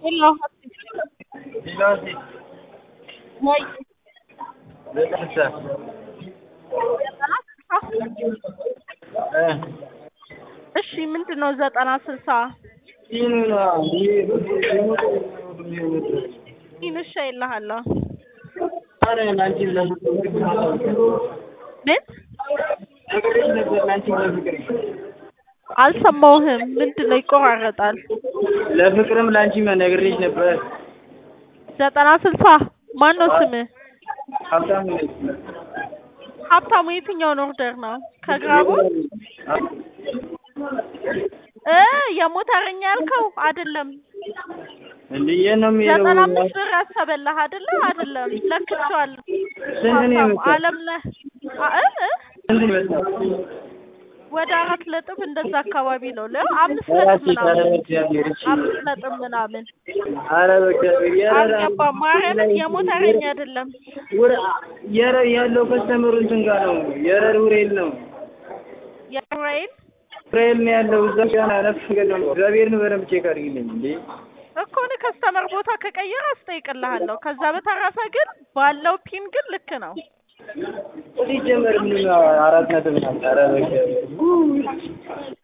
Hello. Dilansi, ወይ ለጥርሳ እሺ ምንድን ነው ዘጠና ስልሳ ሲኑና ይንሻ ይልሃለሁ አረ ላንቺ ለፍቅር ምን ነገርሽ ነበር ላንቺ ለፍቅር አልሰማሁህም ምንድን ነው ይቆራረጣል ለፍቅርም ላንቺ ነግሬሽ ነበር። ዘጠና ስልሳ ማን ነው ስምህ ሀብታም ነኝ። ሀብታሙ የትኛውን ኦርደር ነው ከግራቡ እ የሞተረኛ ያልከው አይደለም እንዴ የት ነው የሚሄደው? ዘጠና አምስት ብር ያሰበላህ አይደለ አይደለም ለክቼዋለሁ ስንት ነው ሀብታሙ የመጣው? አለምነህ አ- እ እ ስንት ነው የመጣው? ወደ አራት ነጥብ እንደዛ አካባቢ ነው ለ አምስት ኧረ ነጥብ ሴት፣ ኧረ ምናምን በእግዚአብሔር እሺ። አምስት ነጥብ ምናምን ኧረ በእግዚአብሔር የረ አልገባም ማርያምን የሞተረኛ አይደለም ወረ የረ ያለው ከስተመሩ እንትን ጋር ነው። የረር ውሬል ነው። የራይል ውሬል ነው ያለው እዛ ጋር ነፍ ገደም እግዚአብሔርን በደንብ ቼክ አድርጊልኝ እንዴ። እኮ እኔ ከስተመር ቦታ ከቀየረ አስጠይቅልሃለሁ ከዛ በተረፈ ግን ባለው ፒን ግን ልክ ነው ሲጀመር ምን አራት ነጥብ ናት። ኧረ በእግዚአብሔር